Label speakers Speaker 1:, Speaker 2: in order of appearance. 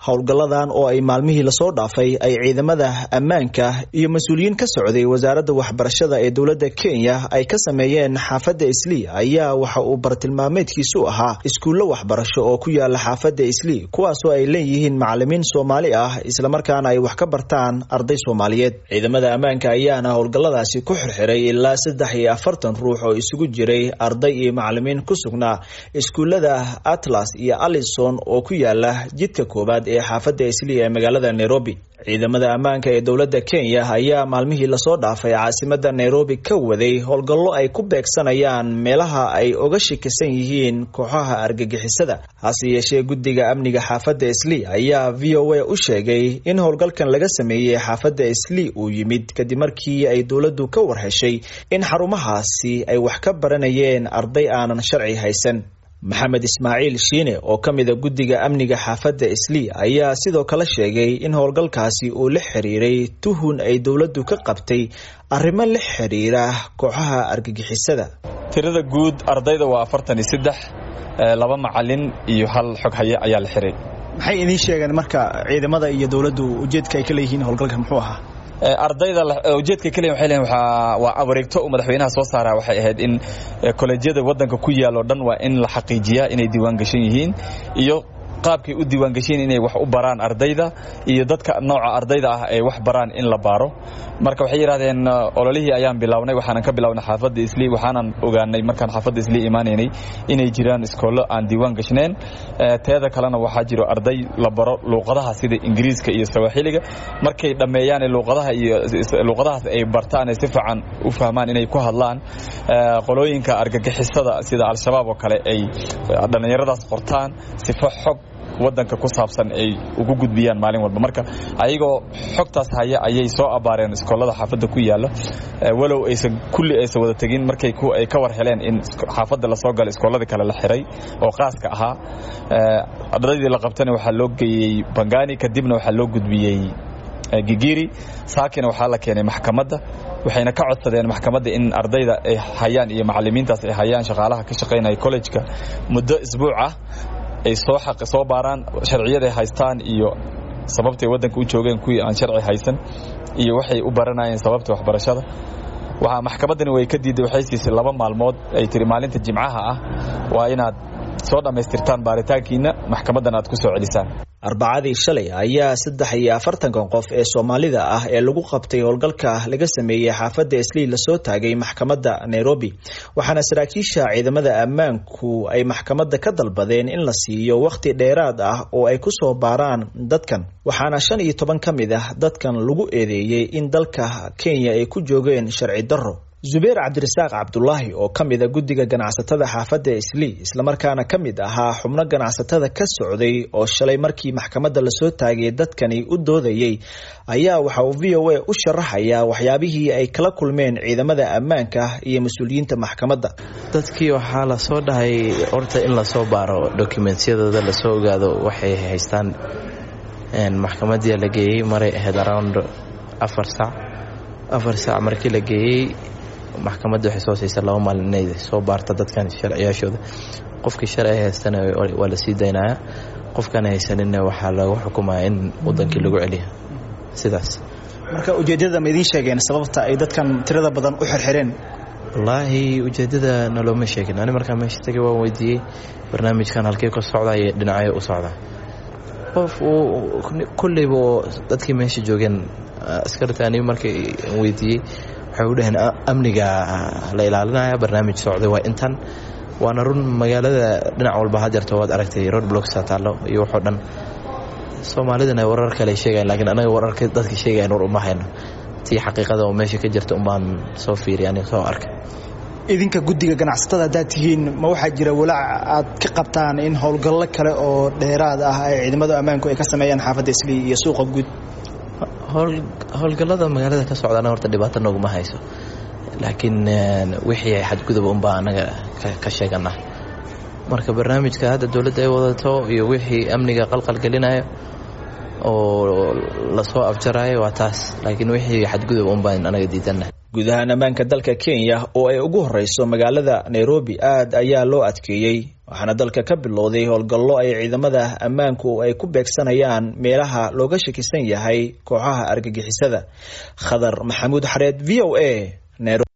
Speaker 1: howlgalladan oo ay maalmihii lasoo dhaafay ay ciidamada ammaanka iyo mas-uuliyiin ka socday wasaaradda waxbarashada ee dowladda kenya ay ka sameeyeen xaafadda islii ayaa waxa uu bartilmaameedkiisu ahaa iskuullo waxbarasho oo ku yaala xaafadda islii kuwaasoo ay leeyihiin macalimiin soomaali ah islamarkaana ay wax ka bartaan arday soomaaliyeed ciidamada ammaanka ayaana howlgalladaasi ku xirxiray ilaa saddex iyo afartan ruux oo isugu jiray arday iyo macalimiin ku sugnaa iskuullada atlas iyo alison oo ku yaala jidka koowaad ee xaafadda islii ee magaalada nairobi ciidamada ammaanka ee dowladda kenya ayaa maalmihii lasoo dhaafay caasimada nairobi ka waday howlgallo ay ku beegsanayaan meelaha ay oga shakisan yihiin kooxaha argagixisada hase yeeshee guddiga amniga xaafadda islii ayaa v o a u sheegay in howlgalkan laga sameeyey xaafadda islii uu yimid kadib markii ay dowladdu ka warheshay in xarumahaasi ay wax ka baranayeen arday aanan sharci haysan maxamed ismaaciil shiine oo ka mida guddiga amniga xaafadda islii ayaa sidoo kale sheegay in howlgalkaasi uu la xiriiray tuhun ay dowladdu ka qabtay arrimo la xiriira kooxaha argagixisada
Speaker 2: tirada guud ardayda waa afartan iyo saddex laba macalin iyo hal xog haye ayaa la xiray
Speaker 1: maxay idiin sheegeen marka ciidamada iyo dowladdu ujeedka ay ka leeyihiin howlgalka muxuu ahaa
Speaker 2: ardayda ujeedka keliya waxay leeyihin waxaa waa wareegto uu madaxweynaha soo saara waxay ahayd in kolejyada waddanka ku yaal oo dhan waa in la xaqiijiyaa inay diiwaan gashan yihiin iyo qaabkay u diiwaangashiin inay wax u baraan ardayda iyo dadka nooca ardayda ah ay wax baraan in la baaro marka waxay yidhahdeen ololihii ayaan bilownay waxaanan ka bilownay xaafadda islii waxaanan ogaanay markaan xaafadda islii imaanaynay inay jiraan iskoollo aan diiwaan gashneen teeda kalena waxaa jiro arday la baro luuqadaha sida ingiriiska iyo sawaaxiliga markay dhammeeyaan luuqadaha iyo luuqadahaas ay bartaan ay si fiican u fahmaan inay ku hadlaan qolooyinka argagixisada sida al-shabaab oo kale ay dhallinyaradaas qortaan sifo xog wadanka ku saabsan ay ugu gudbiyaan maalin walba marka ayagoo xogtaas haya ayay soo abaareen iskoolada xaafadda ku yaala walow aysan kulli aysan wada tegin markay ay ka war heleen in xaafadda lasoo gala iskooladii kale la xiray oo qaaska ahaa ardaydii la qabtana waxaa loo geeyey bangani kadibna waxaa loo gudbiyey gigiri saakina waxaa la keenay maxkamadda waxayna ka codsadeen maxkamadda in ardayda ay hayaan iyo macalimiintaas ay hayaan shaqaalaha ka shaqaynaya collejka muddo isbuuc ah ay soo xaqi soo baaraan sharciyaday haystaan iyo sababtay waddanka u joogeen kuwii aan sharci haysan iyo waxay u baranayeen sababta waxbarashada waxaa maxkamaddani way ka diiday waxay siisay laba maalmood ay tiri maalinta jimcaha ah waa inaad soo dhammaystirtaan baaritaankiina maxkamaddan aad ku soo celisaan
Speaker 1: arbacadii shalay ayaa saddex iyo afartankan qof ee soomaalida ah ee lagu qabtay howlgalka laga sameeyey xaafadda islii lasoo taagay maxkamadda nairobi waxaana saraakiisha ciidamada ammaanku ay maxkamadda ka dalbadeen in la siiyo wakhti dheeraad ah oo ay kusoo baaraan dadkan waxaana shan iyo toban ka mid ah dadkan lagu eedeeyey in dalka kenya ay ku joogeen sharci darro zubeer cabdirasaaq cabdulaahi oo ka mida guddiga ganacsatada xaafadda islii islamarkaana ka mid ahaa xubno ganacsatada ka socday oo shalay markii maxkamadda lasoo taagay dadkani u doodayey ayaa waxa uu v o a u sharaxayaa waxyaabihii ay kala kulmeen ciidamada ammaanka iyo mas-uuliyiinta maxkamadda
Speaker 3: dadkii waxaa lasoo dhahay horta in lasoo baaro dokumentyadooda lasoo ogaado waxay haystaan maxkamadii la geeyey maray ahayd around afar sac afar sac markii la geeyey maxkamadda waxay soo siisa laba maalin inay soo baarta dadkan sharciyaashooda qofkii sharci haystana waa la sii daynaya qofkaan haysaninna waxaa lagu xukumaya in wadankii lagu celiya sidaas
Speaker 1: marka ujeeddada ma idiin sheegeen sababta ay dadkan tirada badan u xirxireen
Speaker 3: wallaahi ujeeddada nalooma sheegin ani markaa meesha tagay waan weydiiyey barnaamijkan halkey ka socdaa iyo dhinacyo u socdaa qof kulleyba oo dadkii meesha joogeen askarta ani markay weydiiyey waxay u dhaheen amniga la ilaalinaya barnaamij socday waa intan waana run magaalada dhinac walba hadeerto waad aragtay road blocks taallo iyo waxoo dhan soomaalidana warar kale sheegayan lakiin anaga wararka dadka sheegayan war uma hayno tii xaqiiqada oo meesha ka jirta unbaan soo fiiriy ani soo arkay
Speaker 1: idinka guddiga ganacsatada haddaad tihiin ma waxaa jira walaac aad ka qabtaan in howlgallo kale oo dheeraad ah ay ciidamada ammaanku ay ka sameeyaan xaafadda islii iyo suuqa guud
Speaker 3: howlgallada magaalada ka socdaana horta dhibaato nooguma hayso laakiin wixii xadgudub unbaa anaga ka sheegana marka barnaamijka hadda dowladda ay wadato iyo wixii amniga qalqalgelinaya oo lasoo afjarayo waa taas laakiin wixii xadgudub unbaan anaga diidana
Speaker 1: guud ahaan ammaanka dalka kenya oo ay ugu horeyso magaalada nairobi aad ayaa loo adkeeyey waxaana dalka ka bilowday howlgallo ay ciidamada ammaanku ay ku beegsanayaan meelaha looga shakisan yahay kooxaha argagixisada khadar maxamuud xareed v o a